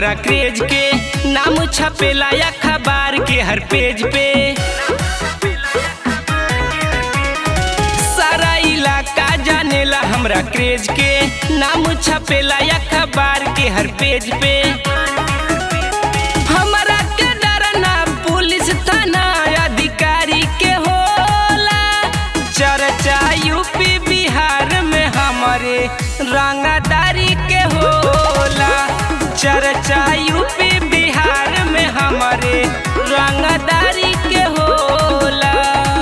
हमरा क्रेज के नाम छपेला अखबार के हर पेज पे सारा इलाका जानेला हमरा क्रेज के नाम छपेला अखबार के हर पेज पे हमरा के डरना पुलिस थाना अधिकारी के होला चर्चा यूपी बिहार में हमारे रंगदारी के होला चर्चा यूपी बिहार में हमारे रंगदारी के होला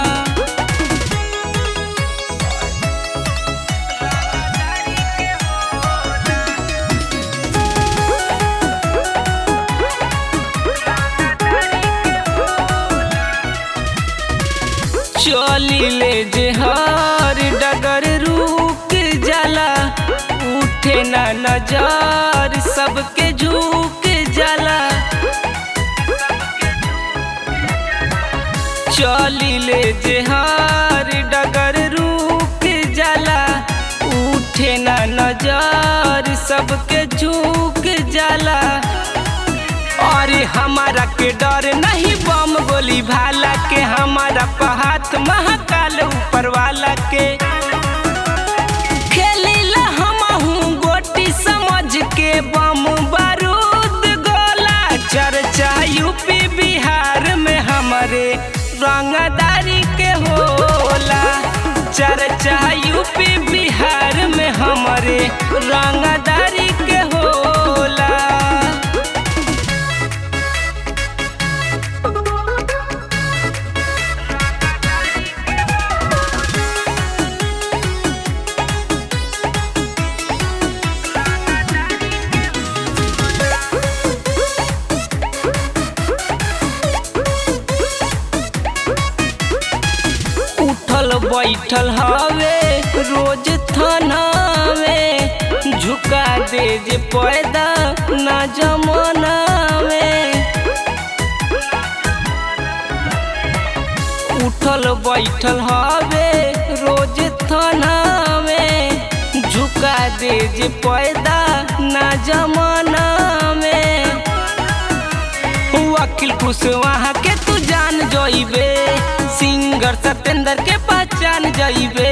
चलिले जे हर डगर रुक जाला उठे ना नजर सबके झुक जाला चलिले जे हर डगर रुक जाला उठे ना नजर सबके झुक जाला अरे हमारा के डर नहीं बम गोली भाला के हमारा पहात महाकाल ऊपर वाला के खेलीला हमहू गोटी समझ के बम बारूद गोला चर्चा यूपी बिहार में हमारे रंगदारी के होला चर्चा यूपी बिहार में हमारे रंगदारी के होला उठल बैठल हवे रोज थानावे झुका दे जे पैदा ना जमानावे उठल बैठल हवे रोज थानावे झुका दे जे पैदा ना जमानावे वकील कुशवाहा के तू जान जइबे सिंगर सत्येंद्र के पहचान जइबे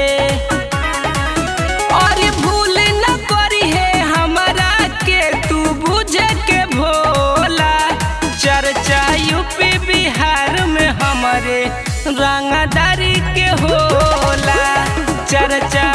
और भूल न करी है हमारा के तू बुझे के भोला चर्चा यूपी बिहार में हमारे रंगदारी के होला चर्चा